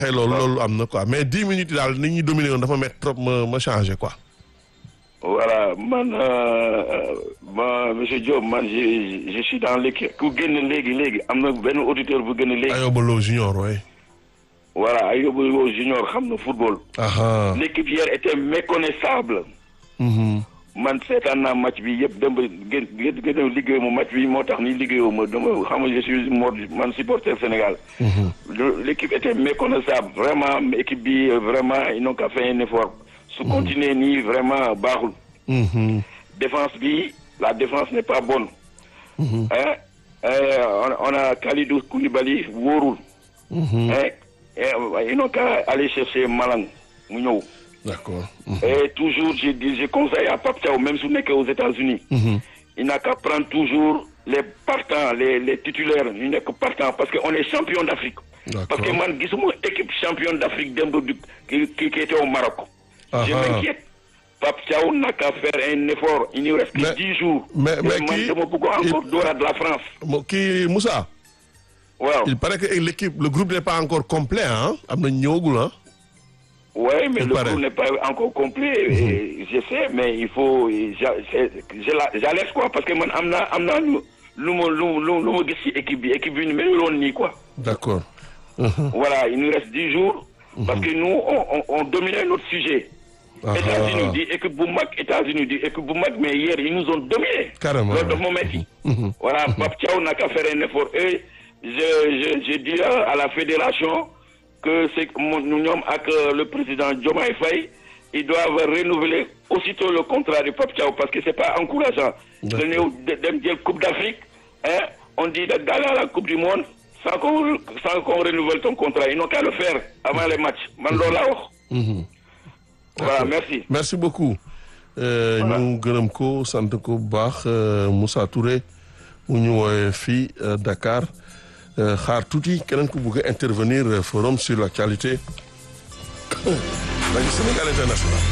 xëy loolu loolu am na quoi mais dix minutes yi daal nit ñi dominé woon dafa métti trop ma ma changé quoi. voilà man ma monsieur Diop man je je suis dans l'équipe ku génn léegi léegi am na benn auditeur bu génn léegi. Ayoba Lo junior oui. voilà Ayoba Lo junior xam na football. aha l'équipe hier était méconnaissable. mhm man seetaan naa match bi yëpp dem ba gën gën gën a liggéey mu match bi moo tax ni liggéeyoo ma dama xam nga je suis mort man supporter Sénégal. mhm Le- l'équipe était méconnaissable vraiment équipe bi euh, vraiment ils n'ont qu'à faire un effort. su continuer nii vraiment baaxul. mhm défense bi la défense n'est pas bonne. mhm hein Euh, on, on a Khalidou Koulibaly wóorul. mhm hein Et, euh, ils n'ont qu'à aller chercher Malang mu ñëw. d'accord. mhm Et toujours je dis je conseille à Pape Thiaw même su nekkee aux États-Unis mhm il n'a qu'à prendre toujours les partants les les titulaires ñu nekk partants parce que on est champion d'Afrique. D'accord. parce que man gisuma équipe championne d'Afrique démb du qui qui qui était au Maroc. je Aha. m'inquiète. Pape Thiaw n'a qu'à faire un effort il nous reste Mais- que dix jours. mais- Et mais man qui- dama bëgg encore dooraat la France. Mo- kii Moussa. waaw il paraît que l'équipe le groupe n'est pas encore complet ah am na ñëwagul ah. ouais mais Il le paraît. groupe n'est pas encore complet. et je sais mais il faut j'a- c'est- je la j'alerte quoi parce que man am naa am naa lu lu ma lu lu lu ma gis ci équipe bi équipe bi ñu meluloon nii quoi. d'accord. Mhm. Voilà, il nous reste 10 jours. Parce que nous, on, on, on dominait notre sujet. Ah États-Unis ah. dit équipe bu mag, États-Unis dit équipe bu mag, mais hier, ils nous ont dominés. Carrément, Loolu daf ouais. ma metti. Mhm. Voilà, Pape Thiaw n'a qu'à faire un effort. Et je, je, je dis à la fédération que c'est que mon- nous ñoom ak euh, le président Diomaye Faye, ils doivent renouveler aussitôt le contrat de Pape Thiaw parce que c'est pas encourageant. D'accord. De ñëw de- dem jël Coupe d'Afrique, hein, on dit d'aller à la Coupe du Monde sans qu'on sans qu'on renouvelle ton contrat. Ils n'ont qu'à le faire avant les matchs. Man loolu laa wax. Mhm. Voilà, D'accord. merci. merci beaucoup. Euh, Voilà. ñu gërëm ko sant ko bu baax euh, Moussa Touré mu ñu woowee fii euh, Dakar Euh, xaar tuuti keneen ku bëgg a intervenir euh, forum sur l'actualité rajo Sénégal International.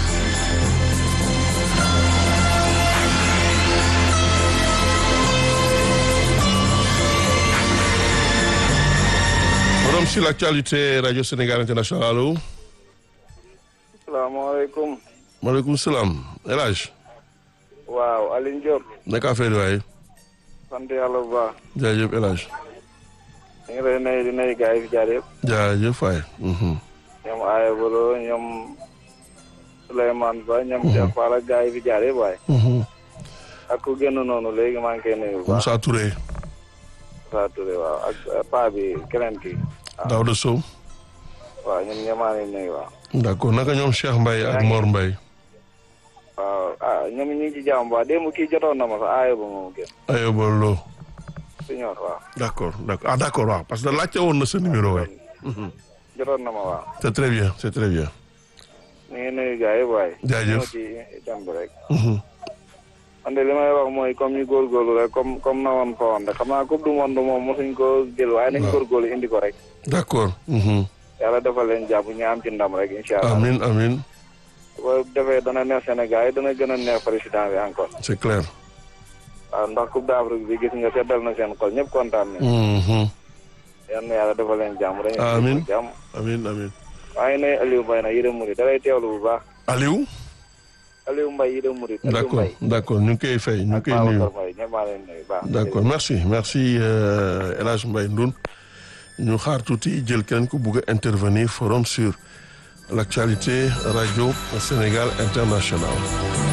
forum sur l'actualité rajo Sénégal International allo. salaamaaleykum maaleykum salaam El Hadj waaw Alioune Diop naka affaire waaye sant yàlla bu baax jaajëf El Hadj ñu ngi lay nuyu di nuyu gars yi fi jaar yëpp jaajëf waay. mhm. ñoom Aya Bolo ñoom Souleymane Ba ñoom Cheikh Fall ak gars yi fi jaar yëpp waaye mhm. ak ku génn noonu léegi maa ngi koy nuyu bu baax Moussa Touré Moussa Touré waaw ak eh, paa bi keneen ki Daouda Sow waaw ñun ñemaa ngi nuyu waaw d'accord naka ñoom Cheikh Mbaye ak Mor Mbaye waaw ah ñoom ñu ngi ci jàmm bu baax démb kii jotoon na ma sax Aya ba moom génn Ayoba Lo siñor waaw d'accord d'accord ah d'accord waaw parce que laajte woon na sa numéro waay jotoon na ma waaw c'est très bien c'est très bien ñu ngi nuyu gars yëpp waaye Jaajëf. ñëw ci thème bi rek Mhm. man de li may wax mooy comme ñu góorgóorlu rek comme comme na woon fa woon rek xam naa coupe du monde moom mosuñ ko jël waaye nañ Waaw. góorgóorlu indi ko rek d'accord mhm. yàlla defal leen jàpp ñu am ci ndam rek incha allah amin amin bu ko defee dana neex Sénégal yi dana gën a neex président bi encore c'est clair waaw ndax coupe d'Afrique bi gis nga seddal na seen xol ñëpp kontaan nañ Mhm. yal na yàlla defal leen jàmm dañu Amiin. jàmm amin amin maa ngi nuyu Aliou Mbaye nag yërëm murid da lay teewlu bu baax Aliou Aliou Mbaye yërëm murid Aliou d'accord Mbaye d'accord ñu ngi koy fay ñu ngi ak koy nuyu Babacar Mbaye ñëpp maa leen nuyu baax d'accord merci merci euh, El Hadj Mbaye Ndoun ñu xaar tuuti jël keneen ku bugg a intervenir forum sur l'actualité radio Sénégal International